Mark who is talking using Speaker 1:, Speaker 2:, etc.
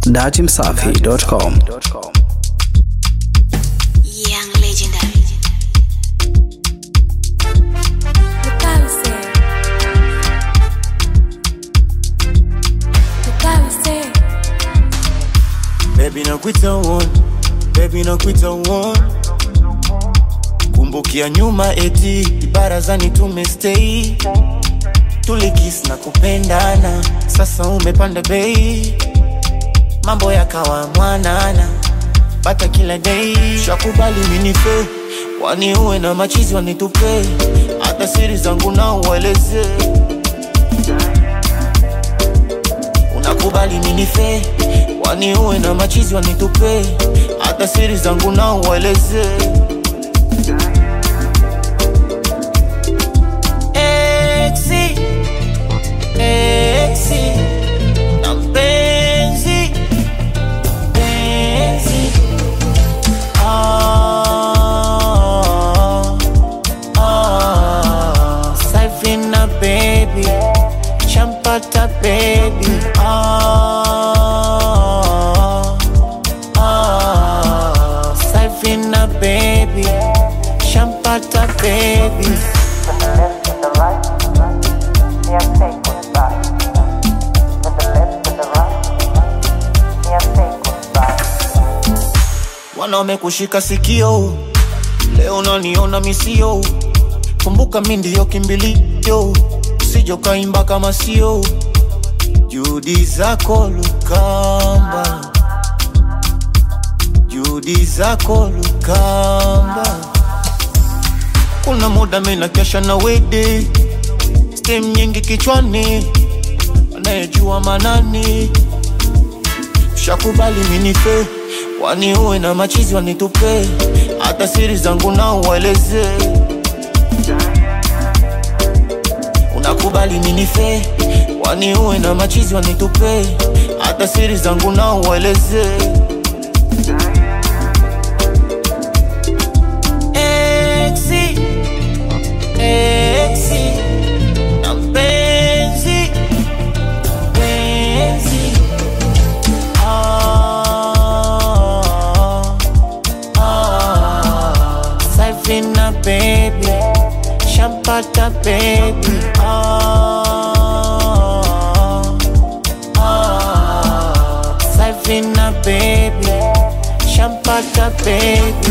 Speaker 1: datimsafi.com.
Speaker 2: Young legendary.
Speaker 3: Mukarise. Mukarise.
Speaker 4: Baby nakuita one, baby nakuita one. Kumbukia nyuma eti barazani tumestay, tulikis na kupendana, sasa umepanda bei, mambo yakawa mwanana, bata kila day, shakubali minife, kwani uwe na machizi wanitupe, hata siri zangu na ueleze unakubali ninife kwani uwe na machizi wanitupe hata siri zangu na ueleze Exi, exi, na mpenzi, mpenzi. Ah, ah, Savina baby champata baby ah, ah, Savina baby champata baby wanaume kushika sikio leo naniona misio kumbuka mi ndiyo kimbilio usijo kaimba kama sio juhudi zako lukamba juhudi zako lukamba kuna muda mina kesha na wede stem nyingi kichwani anayejua manani shakubali minife kwani uwe na machizi wanitupe hata siri zangu na ueleze unakubali ninife kwani uwe na machizi wanitupe hata siri zangu na ueleze Exi, exi, na mpenzi, mpenzi. Ah, ah, Savina baby, champata baby. Ah, ah, Savina baby, champata baby.